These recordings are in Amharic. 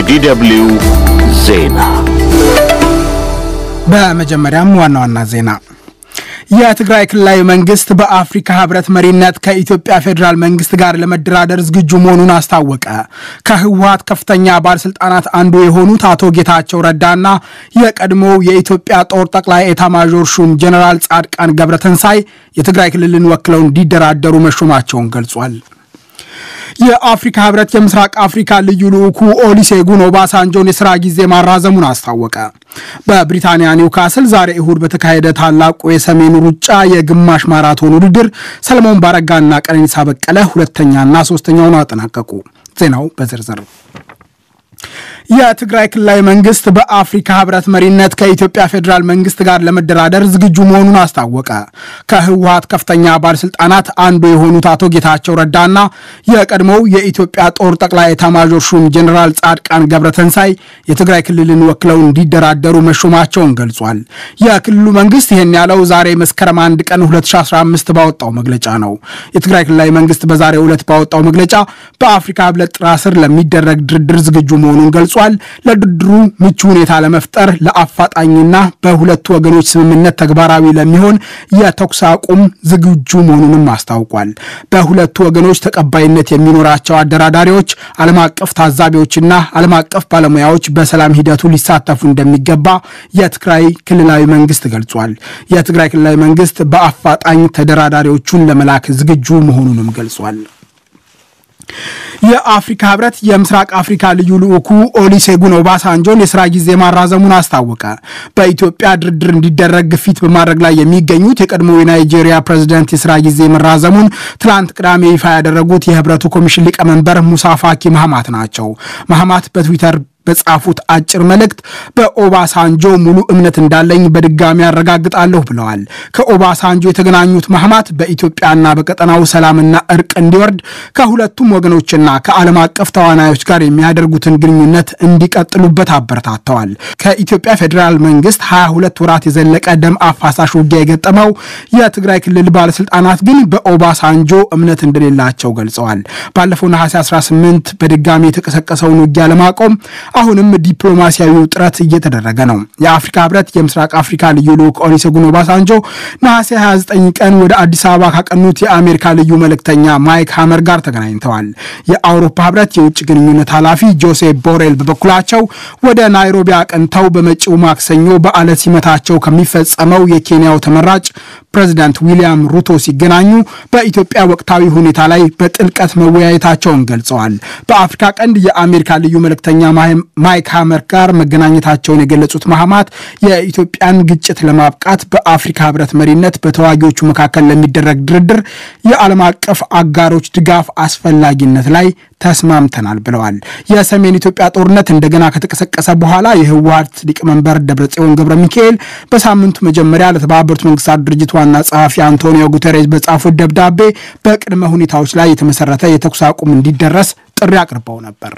የዲደብልዩ ዜና በመጀመሪያም ዋና ዋና ዜና የትግራይ ክልላዊ መንግስት በአፍሪካ ህብረት መሪነት ከኢትዮጵያ ፌዴራል መንግስት ጋር ለመደራደር ዝግጁ መሆኑን አስታወቀ። ከህወሀት ከፍተኛ ባለስልጣናት አንዱ የሆኑት አቶ ጌታቸው ረዳና የቀድሞው የኢትዮጵያ ጦር ጠቅላይ ኤታማዦር ሹም ጀኔራል ጻድቃን ገብረተንሳይ የትግራይ ክልልን ወክለው እንዲደራደሩ መሾማቸውን ገልጿል። የአፍሪካ ህብረት የምስራቅ አፍሪካ ልዩ ልዑኩ ኦሊሴጉን ኦባሳንጆን የስራ ጊዜ ማራዘሙን አስታወቀ። በብሪታንያ ኒውካስል ዛሬ እሁድ በተካሄደ ታላቁ የሰሜኑ ሩጫ የግማሽ ማራቶን ውድድር ሰለሞን ባረጋና ቀነኒሳ በቀለ ሁለተኛና ሶስተኛውን አጠናቀቁ። ዜናው በዝርዝር የትግራይ ክልላዊ መንግስት በአፍሪካ ህብረት መሪነት ከኢትዮጵያ ፌዴራል መንግስት ጋር ለመደራደር ዝግጁ መሆኑን አስታወቀ። ከህወሀት ከፍተኛ ባለስልጣናት አንዱ የሆኑት አቶ ጌታቸው ረዳና የቀድሞው የኢትዮጵያ ጦር ጠቅላይ ኤታማዦር ሹም ጀኔራል ጻድቃን ገብረተንሳይ የትግራይ ክልልን ወክለው እንዲደራደሩ መሾማቸውን ገልጿል። የክልሉ መንግስት ይህን ያለው ዛሬ መስከረም አንድ ቀን 2015 ባወጣው መግለጫ ነው። የትግራይ ክልላዊ መንግስት በዛሬው ዕለት ባወጣው መግለጫ በአፍሪካ ህብረት ጥላ ስር ለሚደረግ ድርድር ዝግጁ መሆኑን ገልጿል። ለድርድሩ ምቹ ሁኔታ ለመፍጠር ለአፋጣኝና በሁለቱ ወገኖች ስምምነት ተግባራዊ ለሚሆን የተኩስ አቁም ዝግጁ መሆኑንም አስታውቋል። በሁለቱ ወገኖች ተቀባይነት የሚኖራቸው አደራዳሪዎች፣ ዓለም አቀፍ ታዛቢዎችና ዓለም አቀፍ ባለሙያዎች በሰላም ሂደቱ ሊሳተፉ እንደሚገባ የትግራይ ክልላዊ መንግስት ገልጿል። የትግራይ ክልላዊ መንግስት በአፋጣኝ ተደራዳሪዎቹን ለመላክ ዝግጁ መሆኑንም ገልጿል። የአፍሪካ ህብረት የምስራቅ አፍሪካ ልዩ ልዑኩ ኦሊሴጉን ኦባሳንጆን የስራ ጊዜ ማራዘሙን አስታወቀ። በኢትዮጵያ ድርድር እንዲደረግ ግፊት በማድረግ ላይ የሚገኙት የቀድሞ የናይጄሪያ ፕሬዝደንት የስራ ጊዜ መራዘሙን ትናንት ቅዳሜ ይፋ ያደረጉት የህብረቱ ኮሚሽን ሊቀመንበር ሙሳ ፋኪ ማህማት ናቸው። ማህማት በትዊተር በጻፉት አጭር መልእክት በኦባሳንጆ ሙሉ እምነት እንዳለኝ በድጋሚ ያረጋግጣለሁ ብለዋል። ከኦባሳንጆ የተገናኙት ማህማት በኢትዮጵያና በቀጠናው ሰላምና እርቅ እንዲወርድ ከሁለቱም ወገኖችና ከዓለም አቀፍ ተዋናዮች ጋር የሚያደርጉትን ግንኙነት እንዲቀጥሉበት አበረታተዋል። ከኢትዮጵያ ፌዴራል መንግስት 22 ወራት የዘለቀ ደም አፋሳሽ ውጊያ የገጠመው የትግራይ ክልል ባለስልጣናት ግን በኦባሳንጆ እምነት እንደሌላቸው ገልጸዋል። ባለፈው ነሐሴ 18 በድጋሚ የተቀሰቀሰውን ውጊያ ለማቆም አሁንም ዲፕሎማሲያዊ ጥረት እየተደረገ ነው። የአፍሪካ ህብረት የምስራቅ አፍሪካ ልዩ ልዑክ ኦሉሴጉን ኦባሳንጆ ነሐሴ 29 ቀን ወደ አዲስ አበባ ካቀኑት የአሜሪካ ልዩ መልእክተኛ ማይክ ሃመር ጋር ተገናኝተዋል። የአውሮፓ ህብረት የውጭ ግንኙነት ኃላፊ ጆሴፕ ቦሬል በበኩላቸው ወደ ናይሮቢ አቅንተው በመጪው ማክሰኞ በዓለ ሲመታቸው ከሚፈጸመው የኬንያው ተመራጭ ፕሬዚዳንት ዊሊያም ሩቶ ሲገናኙ በኢትዮጵያ ወቅታዊ ሁኔታ ላይ በጥልቀት መወያየታቸውን ገልጸዋል። በአፍሪካ ቀንድ የአሜሪካ ልዩ መልእክተኛ ማይክ ሃመር ጋር መገናኘታቸውን የገለጹት ማህማት የኢትዮጵያን ግጭት ለማብቃት በአፍሪካ ህብረት መሪነት በተዋጊዎቹ መካከል ለሚደረግ ድርድር የዓለም አቀፍ አጋሮች ድጋፍ አስፈላጊነት ላይ ተስማምተናል ብለዋል። የሰሜን ኢትዮጵያ ጦርነት እንደገና ከተቀሰቀሰ በኋላ የህወሀት ሊቀመንበር ደብረጽዮን ገብረ ሚካኤል በሳምንቱ መጀመሪያ ለተባበሩት መንግስታት ድርጅት ዋና ጸሐፊ አንቶኒዮ ጉተሬዝ በጻፉት ደብዳቤ በቅድመ ሁኔታዎች ላይ የተመሰረተ የተኩስ አቁም እንዲደረስ ጥሪ አቅርበው ነበር።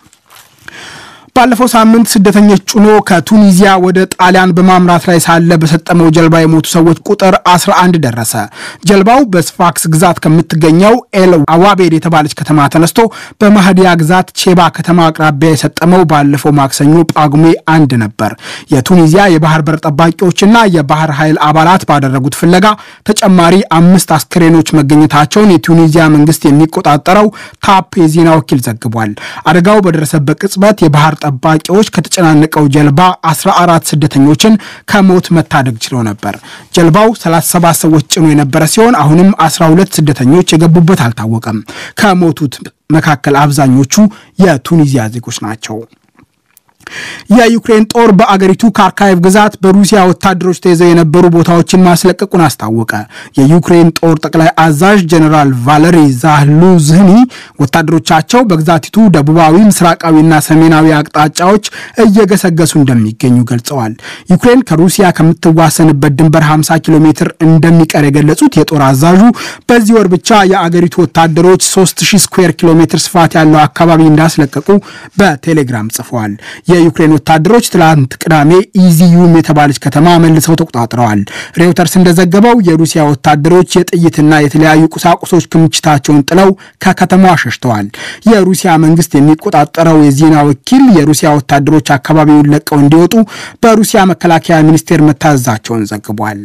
ባለፈው ሳምንት ስደተኞች ጭኖ ከቱኒዚያ ወደ ጣሊያን በማምራት ላይ ሳለ በሰጠመው ጀልባ የሞቱ ሰዎች ቁጥር 11 ደረሰ። ጀልባው በስፋክስ ግዛት ከምትገኘው ኤል አዋቤድ የተባለች ከተማ ተነስቶ በማህዲያ ግዛት ቼባ ከተማ አቅራቢያ የሰጠመው ባለፈው ማክሰኞ ጳጉሜ አንድ ነበር። የቱኒዚያ የባህር በር ጠባቂዎችና የባህር ኃይል አባላት ባደረጉት ፍለጋ ተጨማሪ አምስት አስክሬኖች መገኘታቸውን የቱኒዚያ መንግስት የሚቆጣጠረው ታፕ የዜና ወኪል ዘግቧል። አደጋው በደረሰበት ቅጽበት የባህር ጠባቂዎች ከተጨናነቀው ጀልባ 14 ስደተኞችን ከሞት መታደግ ችለው ነበር። ጀልባው 37 ሰዎች ጭኖ የነበረ ሲሆን አሁንም 12 ስደተኞች የገቡበት አልታወቀም። ከሞቱት መካከል አብዛኞቹ የቱኒዚያ ዜጎች ናቸው። የዩክሬን ጦር በአገሪቱ ካርካይቭ ግዛት በሩሲያ ወታደሮች ተይዘው የነበሩ ቦታዎችን ማስለቀቁን አስታወቀ። የዩክሬን ጦር ጠቅላይ አዛዥ ጀኔራል ቫለሪ ዛሉዝኒ ወታደሮቻቸው በግዛቲቱ ደቡባዊ፣ ምስራቃዊና ሰሜናዊ አቅጣጫዎች እየገሰገሱ እንደሚገኙ ገልጸዋል። ዩክሬን ከሩሲያ ከምትዋሰንበት ድንበር 50 ኪሎ ሜትር እንደሚቀር የገለጹት የጦር አዛዡ በዚህ ወር ብቻ የአገሪቱ ወታደሮች 3000 ስኩዌር ኪሎ ሜትር ስፋት ያለው አካባቢ እንዳስለቀቁ በቴሌግራም ጽፈዋል። የዩክሬን ወታደሮች ትላንት ቅዳሜ ኢዚዩም የተባለች ከተማ መልሰው ተቆጣጥረዋል። ሬውተርስ እንደዘገበው የሩሲያ ወታደሮች የጥይትና የተለያዩ ቁሳቁሶች ክምችታቸውን ጥለው ከከተማዋ ሸሽተዋል። የሩሲያ መንግስት የሚቆጣጠረው የዜና ወኪል የሩሲያ ወታደሮች አካባቢውን ለቀው እንዲወጡ በሩሲያ መከላከያ ሚኒስቴር መታዘዛቸውን ዘግቧል።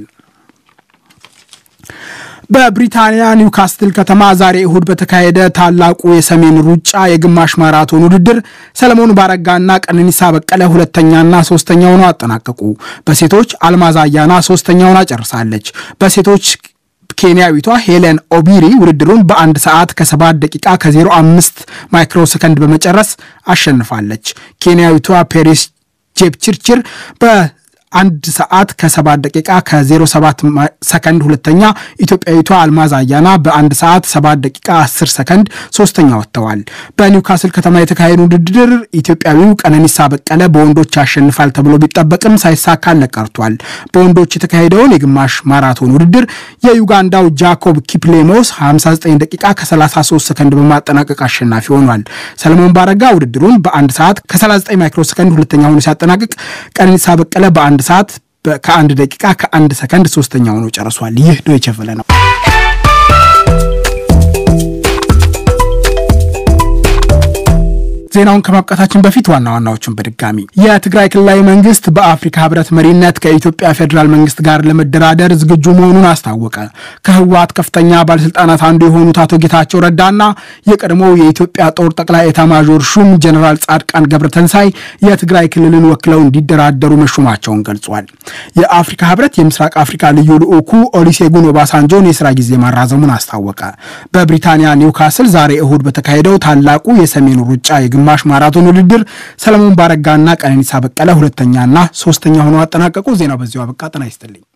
በብሪታንያ ኒውካስትል ከተማ ዛሬ እሁድ በተካሄደ ታላቁ የሰሜን ሩጫ የግማሽ ማራቶን ውድድር ሰለሞን ባረጋና ቀነኒሳ በቀለ ሁለተኛና ሶስተኛ ሆነው አጠናቀቁ። በሴቶች አልማዝ አያና ሶስተኛ ሆና ጨርሳለች። በሴቶች ኬንያዊቷ ሄለን ኦቢሪ ውድድሩን በአንድ ሰዓት ከሰባት ደቂቃ ከ05 ማይክሮ ሰከንድ በመጨረስ አሸንፋለች። ኬንያዊቷ ፔሪስ ጄፕችርችር በ አንድ ሰዓት ከሰባት ደቂቃ ከ07 ሰከንድ ሁለተኛ፣ ኢትዮጵያዊቷ አልማዝ አያና በአንድ ሰዓት ሰባት ደቂቃ 10 ሰከንድ ሶስተኛ ወጥተዋል። በኒውካስል ከተማ የተካሄዱ ውድድር ኢትዮጵያዊው ቀነኒሳ በቀለ በወንዶች ያሸንፋል ተብሎ ቢጠበቅም ሳይሳካለት ቀርቷል። በወንዶች የተካሄደውን የግማሽ ማራቶን ውድድር የዩጋንዳው ጃኮብ ኪፕሌሞስ 59 ደቂቃ ከ33 ሰከንድ በማጠናቀቅ አሸናፊ ሆኗል። ሰለሞን ባረጋ ውድድሩን በአንድ ሰዓት ከ39 ማይክሮ ሰከንድ ሁለተኛ ሆኖ ሲያጠናቅቅ ቀነኒሳ በቀለ በአንድ ሰዓት ከአንድ ደቂቃ ከአንድ ሰከንድ ሶስተኛ ሆኖ ጨርሷል። ይህ ዶይቼ ቬለ ነው። ዜናውን ከማብቃታችን በፊት ዋና ዋናዎቹን በድጋሚ የትግራይ ክልላዊ መንግስት በአፍሪካ ህብረት መሪነት ከኢትዮጵያ ፌዴራል መንግስት ጋር ለመደራደር ዝግጁ መሆኑን አስታወቀ። ከህወሓት ከፍተኛ ባለስልጣናት አንዱ የሆኑት አቶ ጌታቸው ረዳና የቀድሞው የኢትዮጵያ ጦር ጠቅላይ ኤታማዦር ሹም ጀኔራል ጻድቃን ገብረተንሳይ የትግራይ ክልልን ወክለው እንዲደራደሩ መሾማቸውን ገልጿል። የአፍሪካ ህብረት የምስራቅ አፍሪካ ልዩ ልዑኩ ኦሊሴጉን ኦባሳንጆን የስራ ጊዜ ማራዘሙን አስታወቀ። በብሪታንያ ኒውካስል ዛሬ እሁድ በተካሄደው ታላቁ የሰሜኑ ሩጫ ግማሽ ማራቶን ውድድር ሰለሞን ባረጋና ቀነኒሳ በቀለ ሁለተኛና ሶስተኛ ሆነው አጠናቀቁ። ዜናው በዚሁ አበቃ። ጤና ይስጥልኝ።